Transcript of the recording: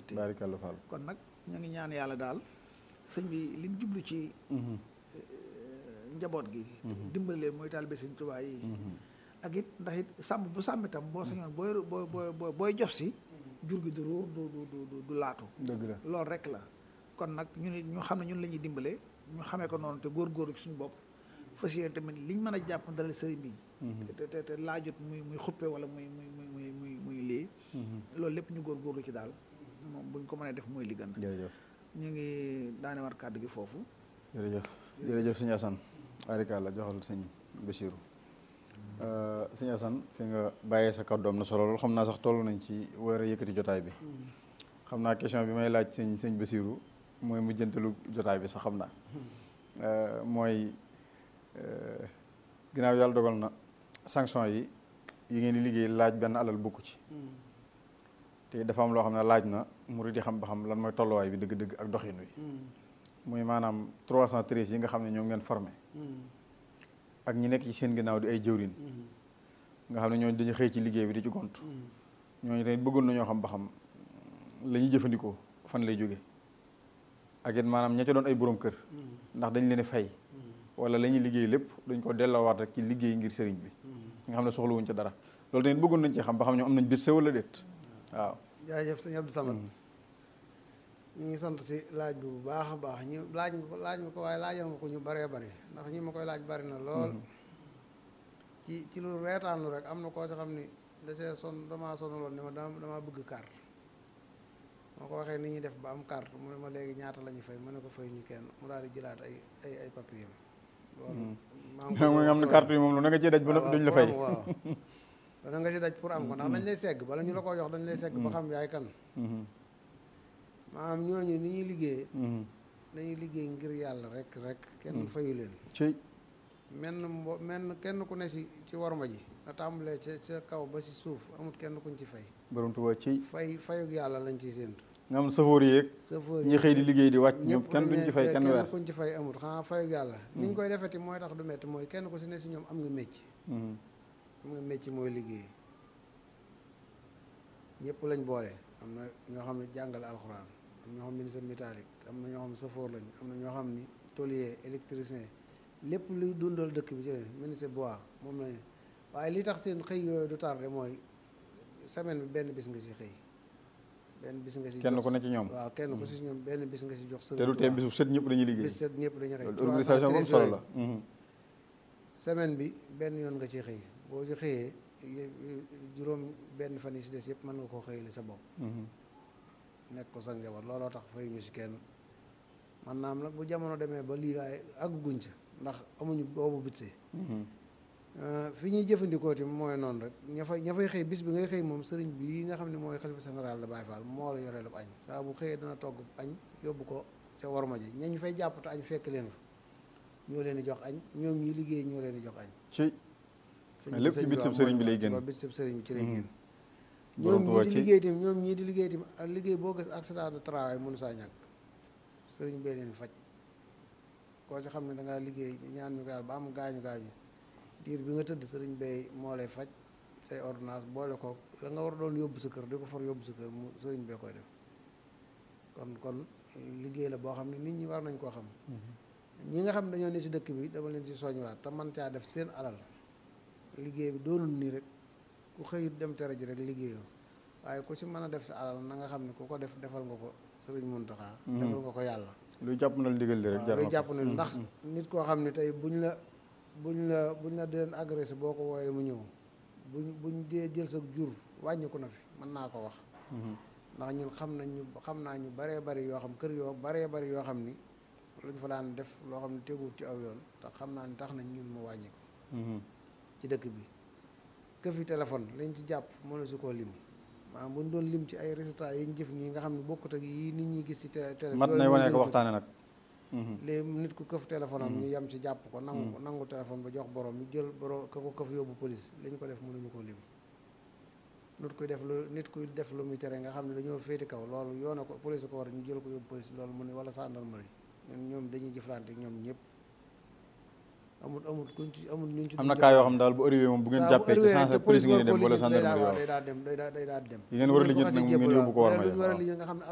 yitte baarikàlla Fall kon nag ñu ngi ñaan yàlla daal sëñ bi lim jublu ci njaboot gi dimbali leen mooy taalibe sëñ Tuubaa yi ak it ndax it sàmm bu sàmm itam boo sañoon booy booy booy booy jof si jur gi du ruur du du du du laatu dëgg la loolu rek la kon nag ñu ne ñu xam ne ñun la ñuy dimbale ñu xamee ko noonu te góorgóorlu ci suñu bopp fas yéene tamit liñ mën a jàpp dalal sëriñ bi te te te laajut muy muy xuppe wala muy muy muy muy muy muy lii loolu lépp ñu góorgóorlu ci daal moom buñ ko mënee def mooy li gën jërëjëf ñu ngi daane war kàddu gi foofu jërëjëf jërëjëf sëñ Assane baarikàlla joxal sëñ Bassirou sëñ Assane fi nga bàyyee sa kàddu am na solo lool xam naa sax toll nañ ci war a yëkkati jotaay bi xam naa question bi may laaj sëñ sëñ Bassirou mooy mu jëntalu jotaay bi sax xam naa mooy ginnaaw yàlla dogal na sanction yi yi ngeen di liggéey laaj benn alal bokku ci te dafa am loo xam ne laaj na murid yi xam ba xam lan mooy tolluwaay bi dëgg-dëgg ak doxin wi muy maanaam 313 yi nga xam ne ñoom ngeen formé ak ñi nekk ci seen ginnaaw di ay jëwrin nga xam ne ñooñu dañu xëy ci liggéey bi di ci gont ñooñu tamit bëggoon nañoo xam ba xam la ñuy jëfandikoo fan lay jóge ak it maanaam ña ca doon ay borom kër ndax dañ leen fay wala la ñuy liggéey lépp dañ ko delloowaat rek ci liggéey ngir sëriñ bi nga xam ne soxlawuñ ca dara loolu tamit bëggoon nañ ci xam ba xam ñoom am nañ bit wala déet waaw jaajëf sëñ Abdou Samad ñu ngi sant si laaj bi bu baax a baax ñu laaj nga ko laaj nga ko waaye laajal nga ko ñu baree bari ndax ñi ma koy laaj bari na lool ci ci lu reetaanlu rek am na koo si xam ni da see son damaa sonaloon ne ma dama damaa bëgg carte moo ko waxee ni ñuy def ba am carte mu ne ma léegi ñaata la ñuy fay ma ne ko fay ñu kenn mu daal di jëlaat ay ay ay papier loolu maa ngi mooy nga xam ne carte yi moom lu na nga cee daj ba noppi duñ la fay waaw dana nga si daj pour am ko ndax dañ lay segg bala ñu la ko jox dañ lay segg ba xam yaay kan maanaam ñooñu ni ñuy liggéey dañuy liggéey ngir yàlla rek rek kenn fayu leen ci menn mbo menn kenn ku ne si ci warma ji nga tàmbalee ca ca kaw ba si suuf amut kenn kuñ ci fay borom Tuubaa ci fay fayug yàlla lañ ciy séentu nga am safoor yeeg chauffeur ñi xëy di liggéey di wàcc ñoom ñëpp kenn duñ ci fay kenn weer kuñ ci fay amut xanaa fayug yàlla ni ñu koy defeti mooy tax du metti mooy kenn ku si ne si ñoom am nga mécc am nga mécc mooy liggéey ñëpp lañ boole am na ñoo xam ne jàngale alxuraan am na ñoo xam ne ministre métallique am na ñoo xam ne safoor lañ am na ñoo xam ni tôlier électricien lépp luy dundal dëkk bi ci leen ministre bois moom lañ waaye li tax seen xëy yooyu du tardé mooy semaine bi benn bis nga si xëy benn bis nga si kenn jox ku ne ci ñoom waaw kenn ku si ñoom benn bis nga si jox te du tee bis bu set ñëpp dañuy liggéey bis set ñëpp dañuy xëy loolu organisation bu am solo la semaine bi benn yoon nga ci xëy boo ci xëyee yé- juróom benn fan yi si des yëpp mën nga koo xëyali sa bopp nekk ko sa njaboot looloo tax fay ñu si kenn man naam nag bu jamono demee ba lii waaye àgguñ ca ndax amuñu boobu bitse fi ñuy jëfandikoo ti mooy noonu rek ña fay ña fay xëy bis bi ngay xëy moom sëriñ bi nga xam ne mooy xalifa général de Baye Fall moo la yoree ab añ saa bu xëyee dana togg añ yóbbu ko ca warma ji ñañ fay jàpp te añ fekk leen fa ñoo leen di jox añ ñoom ñi liggéey ñoo leen di jox añ ci sëñ lépp sëñ ci bi bitsub waaw sëriñ bi mooy lay génn. waaw bitsub sëriñ bi ci lay génn borom ñoom Tuubaa ñii di ci liggéey tamit ñoom ñii di liggéey tamit ak liggéey boo gis accident de travail mënu saa ñàkk sëriñ bee leen faj koo si xam ne dangaa liggéey ñaan ñu ko yàlla ba am gaañu gaañu diir bi nga tëdd sëriñ bee moo lay faj say ordonnance boole ko la nga war doon yóbbu sa kër di ko for yóbbu sa kër mu sëriñ bee koy def kon kon liggéey la boo xam ne nit ñi war nañ koo xam ñi nga xam ne dañoo ne ci dëkk bi dama leen ci soññwaat te man caa def seen alal liggéey bi doonul nii rek ku xëyut dem tere ji rek liggéeyoo waaye ku ci mën a def sa alal na nga xam ne ku ko def defal nga ko sëriñ Muntaxa defal nga ko yàlla luy jàpp na digal li rek waaw jar luy na jàpp ko. ne ndax nit koo xam ne tey buñ la buñ la buñ la deen agressé boo ko wooyee mu ñëw buñ buñ dee jël sa jur wàññiku na fi mën naa ko wax Mhm. ndax ñun xam nañ ñu xam naa ñu baree bari yoo xam kër yoo baree bari yoo xam ni luñ fa daan def loo xam ne teguwut ci aw yoon te xam naa ni tax nañ ñun mu wàññi ko Mhm. ci dëkk bi këfi téléphone lañ ci jàpp mënu su koo lim maanaam bu ñu doon lim ci ay résultats yi ñu jëf nii nga xam ne bokkut ak yi nit ñi gis ci télé télé mat yooyu nay mooy wane gën ko a waxtaane nag Mhm. léegi nit ku këf téléphone am ñu yem ci jàpp ko nangu ko nangu téléphone ba jox borom ñu jël borom ka ko këf yóbbu police li ñu ko def mënuñu koo lim nit kuy def lu nit kuy def lu muy tere nga xam ne dañoo féeti kaw loolu yoona ko police ko war ñu jël ko yóbbu police loolu mu ne wala gendarmerie ñun ñoom dañuy jëflante ak ñoom ñëpp amul amul kuñ ci amul ñun ci am na duñ cas yoo jëflante. xam daal bu arrivé moom bu ngeen saa jàppee ci arrivé sens te police ngeen di dem war wala koo lijjanti day gendarmerie daa- waaw day daa dem day daa day daa dem yi ngeen war a bu lijjanti xasee nag mu ngeen jébbal yóbbu ko war waaw. ma lu ñu war a waaw. lijjanti nga xam ne